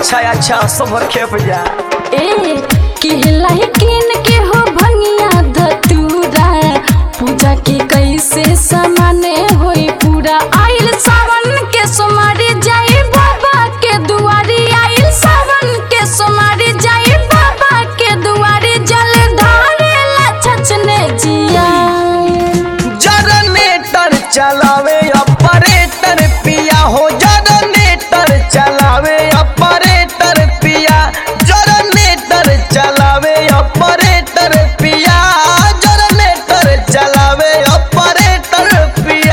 अच्छा अच्छा सब खेप जा ए केलाई किन के हो भंगिया धतूरा पूजा के कैसे समाने होई पूरा आइल सावन के सोमारी जाई बाबा के दुआरी आइल सावन के सोमारी जाई बाबा के दुआरी जल ढारे ला छछने जिया जनरेटर चलावे ऑपरेटर पिया हो जनरेटर चलावे ऑपरेटर पिया जनरेटर चलावे ऑपरेटर पिया जनरेटर चलावे ऑपरेटर पिया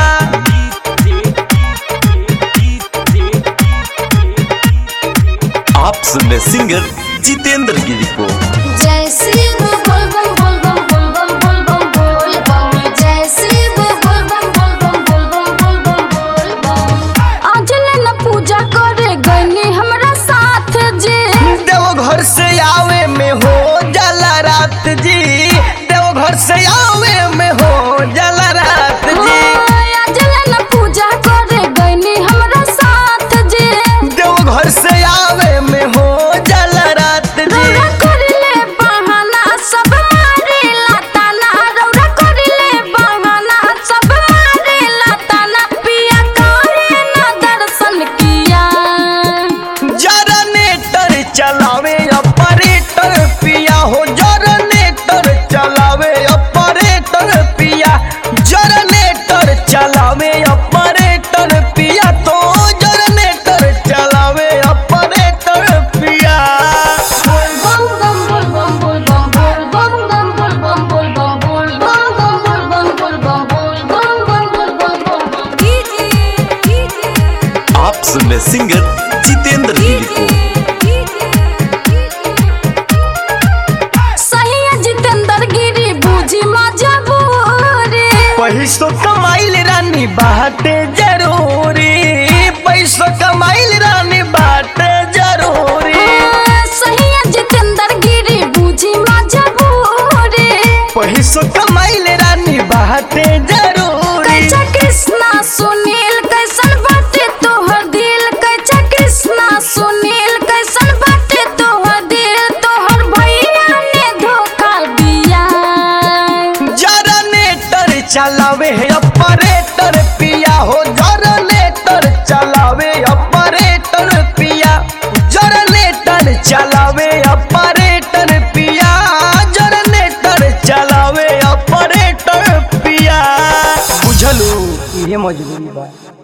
आप सुन रहे सिंगर जितेंद्र गिरी को जय शिव बोल बम बोल बम बोल बम बोल बम बोल बम जय शिव बोल बम बोल बम बोल बम बोल बम बोल बम आज न पूजा करे गईनी हमरा साथ जी देवघर से आवे में हो जाला रात जी देवघर से आवे में हो जाला रात जी आज न पूजा करे गईनी हमरा साथ जी देवघर से आवे में हो जाला रात जी रौरा करिले बहाना सब मारे लाताना रौरा करिले बहाना सब मारे लाताना पिया करे न दर्शन किया जनरेटर चलावे ऑपरेटर पिया हो जनरेटर चलावे ऑपरेटर पिया जनरेटर चलावे ऑपरेटर पिया तो जनरेटर चलावे ऑपरेटर पिया बम बम बोल बम बोल बम बोल बम बोल बम बोल बम बोल बम बोल बम बम बोल बम बोल बम बोल बम आप सुन रहे सिंगर जितेंद्र गिरी को सही है जितेंद्र गिरी बूझी मजबूरी पैसो कमाइल रानी बाटे जरूरी पैसो कमाइल रानी बाटे जरूरी सही है जितेंद्र गिरी बूझी मजबूरी पैसो कमाइल रानी बाटे जरूरी कैचा कृष्णा सुनील कैसन बाटे तोहर दिल कैचा कृष्णा सुनील कैसन बाटे तोहर दिल तोहर भैया ने धोखा दिया जनरेटर चलावे ऑपरेटर पिया हो जनरेटर चलावे ऑपरेटर पिया जनरेटर चलावे ऑपरेटर पिया जनरेटर चलावे ऑपरेटर पिया बुझलू ये मजबूरी बा